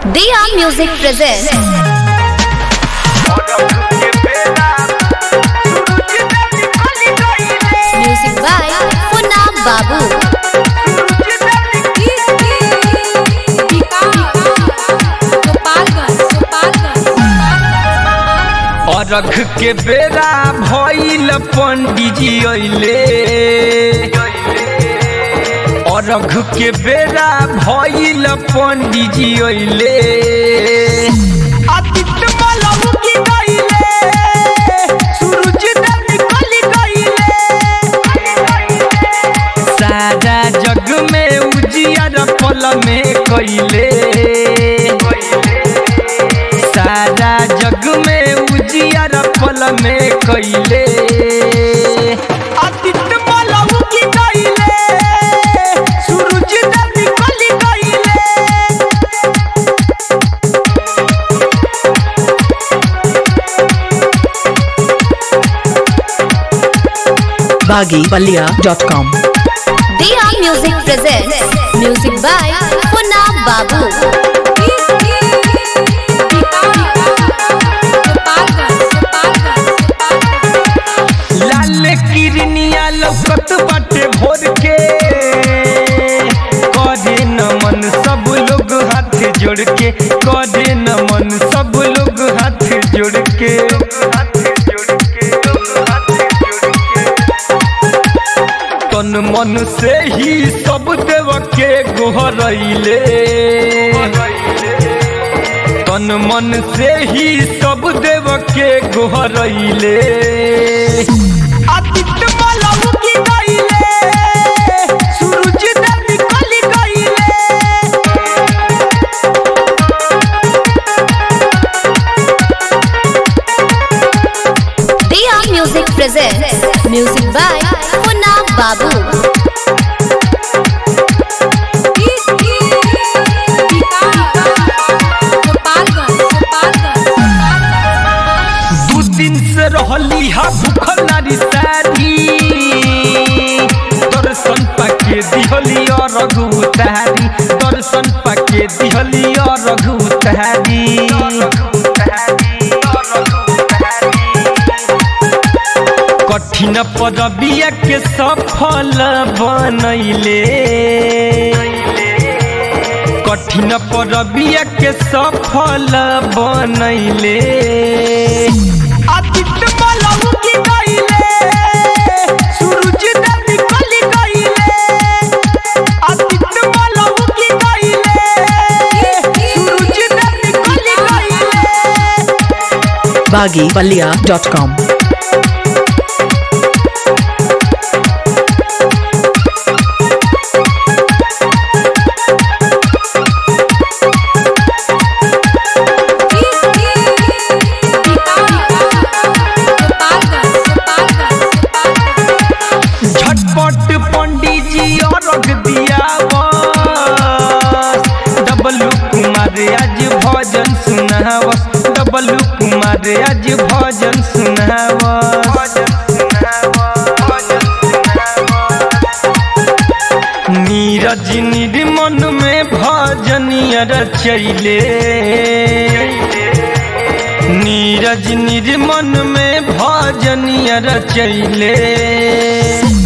Dia Music presents music by Funam Babu. अरघ के बेरा भइल पंडिजी अइले अरघ के बेरा भइल पंडिजी अइले आदित्य मलहु की गइले सूरज देव निकल गइले सारा जग में उजियार पल में कइले सारा जग में उजियार पल में कइले आदित्य मलहु की गइले सूरज देव निकल गइले baggypalia.com Dia Music presents music by Funam Babu. लाल किरनिया लौकत बाटे भोर के करे नमन सब लोग हाथ जोड़ के करे नमन सब लोग हाथ जोड़ के तन मन से ही सब देव के गोहरैले तन मन से ही सब देव के गोहरैले आदित्य मलहु की गइले सूरज देव निकल गइले Dia Music presents music by Funam Babu. दू दिन से रहली हा भूखल नारी सारी दर्शन पाके दिहली और रघु उतारी दर्शन पाके दिहली और रघु उतारी कठिन पदबिया के सफल बनैले कठिन परबिया के सफल बनैले आदित्य मलहु की गइले सूरज देव निकल गइले आदित्य मलहु की गइले सूरज देव निकल गइले baggypalia.com झटपट पंडित जी अर्घ दिया डबलू कुमार आज भजन सुनावस डबलू कुमार आज भजन सुनावस नीरज निर्मन में भजनिया रचैले नीरज निर्मन में भजनिया रचैले